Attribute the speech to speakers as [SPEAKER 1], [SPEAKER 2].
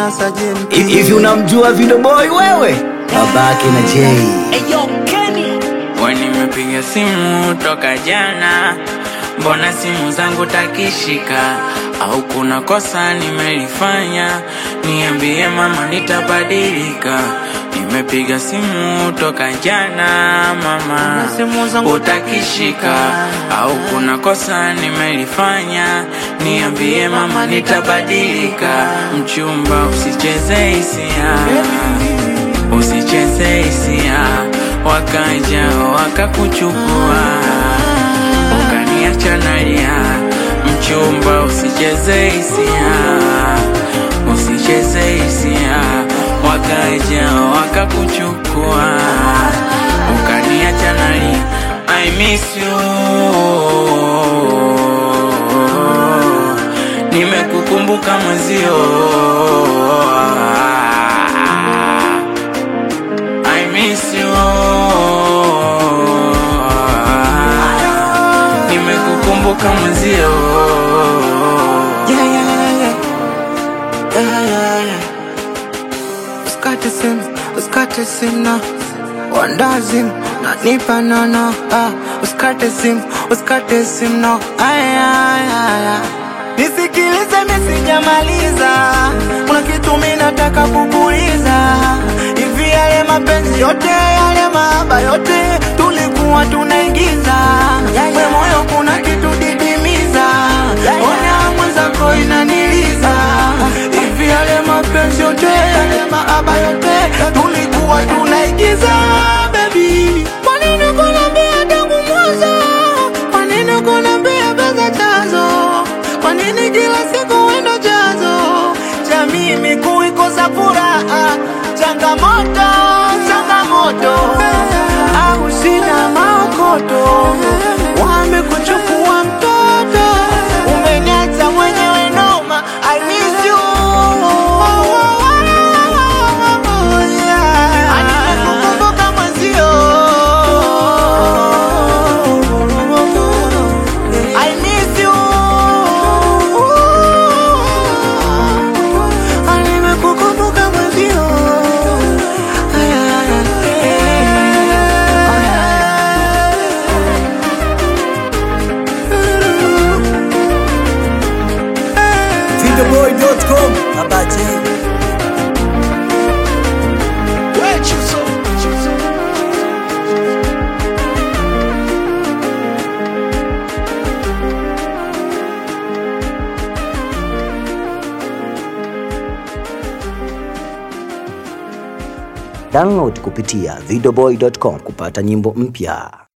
[SPEAKER 1] Masa JMT.
[SPEAKER 2] Hivi unamjua Video Boy wewe? Babake na Jay.
[SPEAKER 3] We nimepiga simu toka jana, mbona simu zangu takishika? Au kuna kosa nimelifanya? Niambie mama, nitabadilika. Nimepiga simu toka jana mama,
[SPEAKER 1] simu zangu
[SPEAKER 3] utakishika? Au kuna kosa nimelifanya? Niambie mama, nitabadilika. Mchumba, usicheze hisia usicheze hisia, wakaja wakakuchukua, ukaniacha nalia. Mchumba, usicheze hisia, usicheze hisia, wakaja wakakuchukua, ukaniacha nalia. I miss you, nimekukumbuka mwenzio. I miss you. Nimekukumbuka mwenzio.
[SPEAKER 1] Yeah, yeah, yeah, yeah. Yeah, yeah, yeah. Usikate simu, usikate simu na wandazim na nipa nono ah, usikate simu, usikate simu no aya, aya, aya. Nisikilize mimi sijamaliza, kuna kitu mimi nataka kukuuliza. Hivi yale mapenzi yote yale mahaba yote tulikuwa tunaigiza, we moyo kuna kitu didimiza, ona mwenzako inaniliza. Hivi yale mapenzi yote yale mahaba yote tulikuwa tunaigiza, baby. Kwa nini kuniambia tangu mwanzo? Kwa nini kuniambia pesa chanzo? Kwa nini kila siku wendo chanzo cha mimi kuikosa furaha? Changamoto, changamoto, au sina maokoto, wamekuchukua mtoto, umeniacha mwenyewe noma. I miss you. Yeah. Nimekukumbuka mwenzio. I miss you. Nimekukumbuka mwenzio.
[SPEAKER 2] Videoboy.com. Baba Jay. Download kupitia videoboy.com kupata nyimbo mpya.